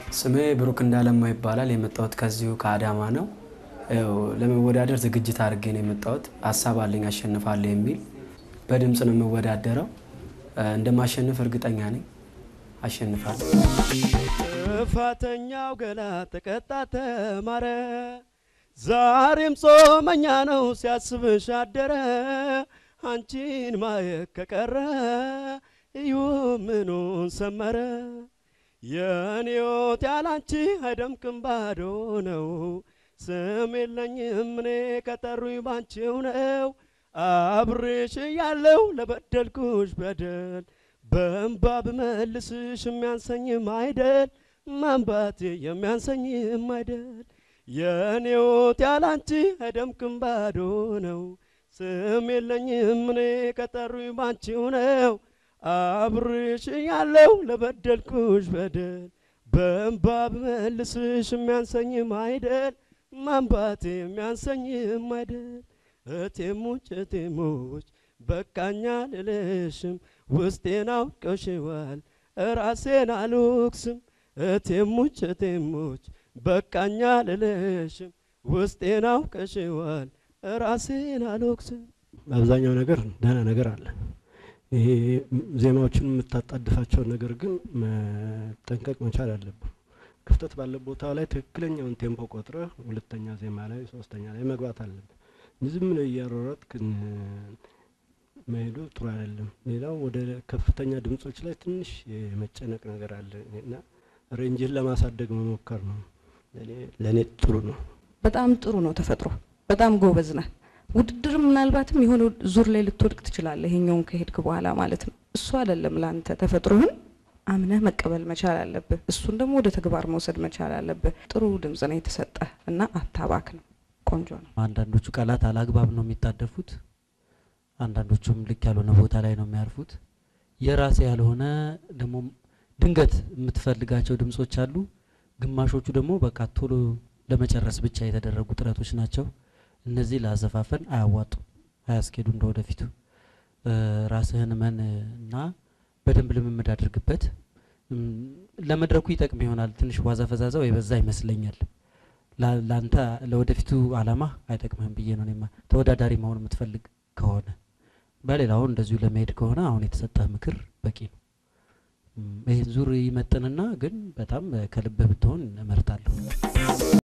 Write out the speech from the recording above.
ስሜ ብሩክ እንዳለማ ይባላል። የመጣሁት ከዚሁ ከአዳማ ነው። ያው ለመወዳደር ዝግጅት አድርጌ ነው የመጣሁት። ሀሳብ አለኝ አሸንፋለሁ የሚል በድምፅ ነው የምወዳደረው። እንደማሸንፍ እርግጠኛ ነኝ። አሸንፋለሁ። ጥፋተኛው ገላ ተቀጣ ተማረ። ዛሬም ጾመኛ ነው ሲያስብሽ አደረ። አንቺን ማየት ከቀረ እዩ ምኑን ሰመረ። የኔዎት ያላንቺ አይደምቅም ባዶ ነው። ስም የለኝም እኔ ከጠሩኝ ባንቺው ነው። አብሬሽ ያለው ለበደልኩሽ በደል በእንባ ብመልስሽ የሚያንሰኝም አይደል ማንባቴ የሚያንሰኝም አይደል። የኔዎት ያላንቺ አይደምቅም ባዶ ነው። ስም የለኝም እኔ ከጠሩኝ ባንቺው ነው። አብሬሽ ያለው ለበደልኩሽ በደል በእንባ ብመልስሽ የሚያንሰኝም አይደል ማንባቴ የሚያንሰኝም አይደል። እቴሞች እቴሞች በቃኛ ልልሽም ውስጤን አውቀሽዋል ራሴን አልወቅስም። እቴሞች እቴሞች በቃኛ ልልሽም ውስጤን አውቀሽዋል ራሴን አልወቅስም። አብዛኛው ነገር ደህና ነገር አለ። ይሄ ዜማዎችን የምታጣድፋቸውን ነገር ግን መጠንቀቅ መቻል አለብን። ክፍተት ባለ ቦታ ላይ ትክክለኛውን ቴምፖ ቆጥረህ ሁለተኛ ዜማ ላይ ሶስተኛ ላይ መግባት አለብን። ዝም ብለህ እያሯሯጥክ መሄዱ ጥሩ አይደለም። ሌላው ወደ ከፍተኛ ድምጾች ላይ ትንሽ የመጨነቅ ነገር አለ እና ሬንጅን ለማሳደግ መሞከር ነው። ለእኔ ጥሩ ነው። በጣም ጥሩ ነው ተፈጥሮ። በጣም ጎበዝ ነህ። ውድድር ምናልባትም የሆነ ዙር ላይ ልትወድቅ ትችላለህ፣ ይሄኛውን ከሄድክ በኋላ ማለት ነው። እሱ አይደለም ለአንተ ተፈጥሮህን አምነህ መቀበል መቻል አለብህ። እሱን ደግሞ ወደ ተግባር መውሰድ መቻል አለብህ። ጥሩ ድምጽ ነው የተሰጠህ እና አታባክ ነው። ቆንጆ ነው። አንዳንዶቹ ቃላት አላግባብ ነው የሚጣደፉት፣ አንዳንዶቹም ልክ ያልሆነ ቦታ ላይ ነው የሚያርፉት። የራሴ ያልሆነ ደግሞ ድንገት የምትፈልጋቸው ድምጾች አሉ። ግማሾቹ ደግሞ በቃ ቶሎ ለመጨረስ ብቻ የተደረጉ ጥረቶች ናቸው። እነዚህ ለአዘፋፈን አያዋጡ፣ አያስኬዱ። እንደ ወደፊቱ ራስህን መን እና በደንብ ልምምድ አድርግበት። ለመድረኩ ይጠቅም ይሆናል። ትንሽ ዋዛ ፈዛዛው የበዛ ይመስለኛል። ለአንተ ለወደፊቱ አላማ አይጠቅምህም ብዬ ነው እኔማ። ተወዳዳሪ መሆን የምትፈልግ ከሆነ በሌላው እንደዚሁ ለመሄድ ከሆነ አሁን የተሰጠህ ምክር በቂ ነው። ይህን ዙር ይመጥንና ግን በጣም ከልብህ ብትሆን እመርጣለሁ።